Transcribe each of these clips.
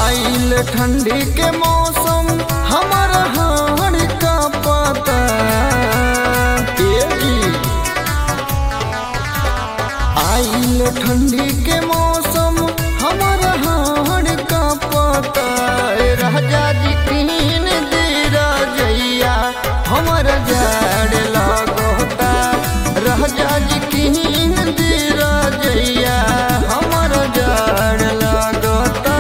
आइल ठंडी के मौसम हमर हाड़ का पता ए जी आइल ठंडी के मौसम हमर हाड़ का पता ए राजा जी तीन दीरा जैया हमर जाड़ लगोता राजा जी तीन दीरा जैया हमर जाड़ लगोता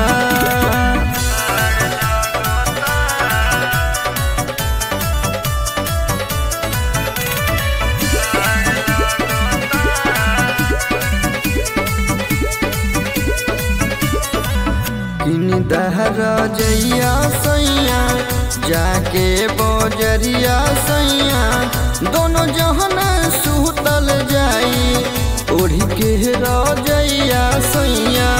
किन दहरा जैया सैया जाके बजरिया सैया दोनों जहन सुतल जाई ओढ़ी के रजैया सैया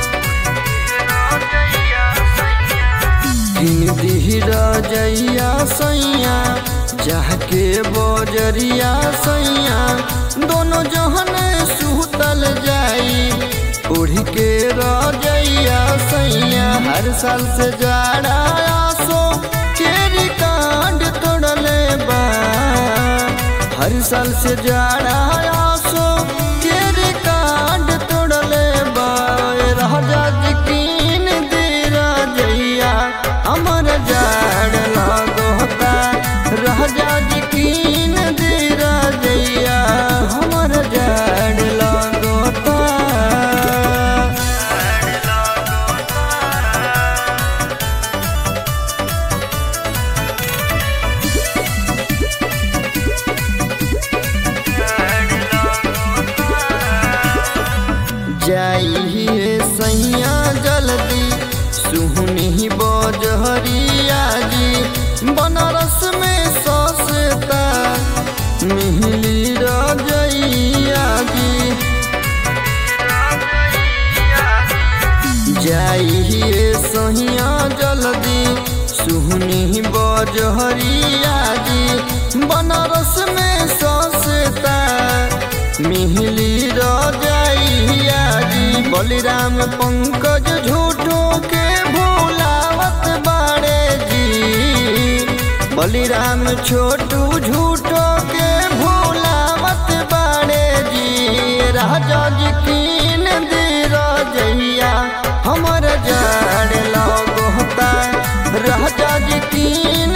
किन दिहरा जैया सैया जाके बजरिया सैया दोनों जहन सुतल जाई उड़ के रजैया सैया हर साल से जाड़ा आसो के रिकांड तोड़ले बा हर साल से जाड़ा आसो के रिकांड तोड़ले बा ए राजा जी कीन दीरा जैया हमर जाड़ लगोता राजा जी कीन दीरा जैया हमर जाड़ लगोता जाइए सैया जल्दी सुहनी बजहरिया जी बनारस में सस्ता मिहली रजैया जी जाइए सैया जल्दी सुहनी बजहरिया जी बनारस में सस्ता मिहली रजैया जी बलिराम पंकज झूठो के भोलावत बाड़े जी बलिराम छोटू झूठो के भोलावत बाड़े जी राजा जी कीन दे रजैया हमर जाड़ लगोता राजा जी कीन